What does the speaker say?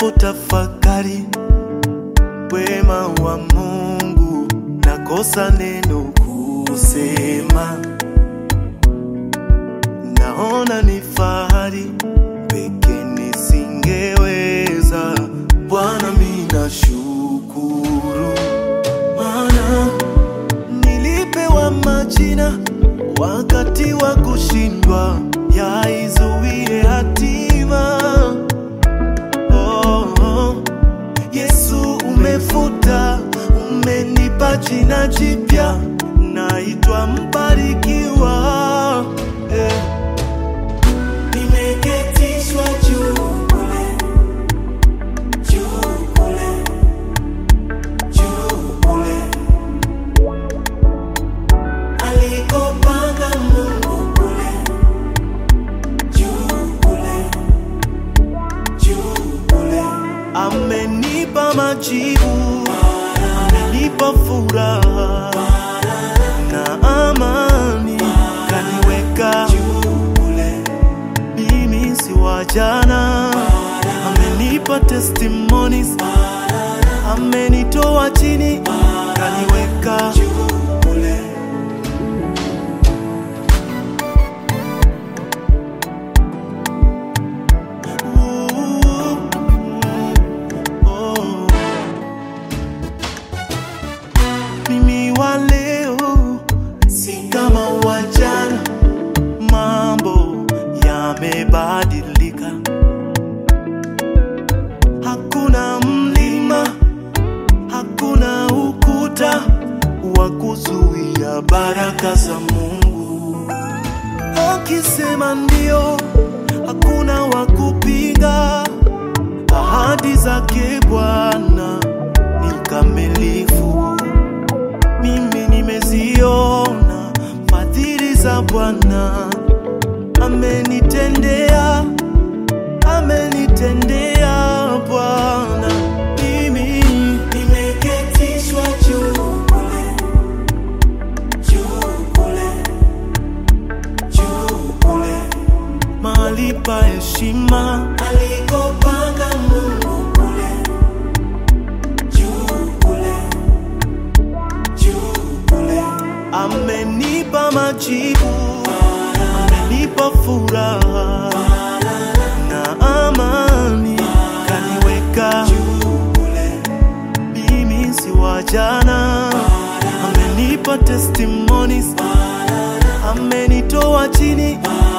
Ninapotafakari wema wa Mungu, nakosa neno kusema. Naona ni fahari peke nisingeweza. Bwana, mimi nashukuru, maana nilipewa majina wakati wa kushindwa, yaizuie hatima. Oh, oh. Yesu umefuta, umenipa jina jipya, naitwa mbarikiwa. Eh. Nimeketishwa juu kule, juu kule, juu kule alikopanga Mungu kule, juu kule, juu kule amenipa majibu, amenipa furaha na amani, kaniweka juu kule, mimi si wa jana, amenipa testimonies, amenitoa chini, kaniweka juu kule. Oh. Mimi wa leo si kama wa jana, mambo yamebadilika. Hakuna mlima, hakuna ukuta wa kuzuia baraka za Mungu. Akisema ndio, hakuna wa kupinga. Ahadi zake Bwana ni kamilifu. Mimi nimeziona fadhili za Bwana, amenitendea, amenitendea Bwana. Mimi nimeketishwa juu kule, juu kule, juu kule mahali pa heshima alikopanga Mungu kule juu kule juu kule, amenipa majibu, amenipa furaha na amani, kaniweka juu kule, mimi si wa jana, amenipa testimonies, amenitoa chini,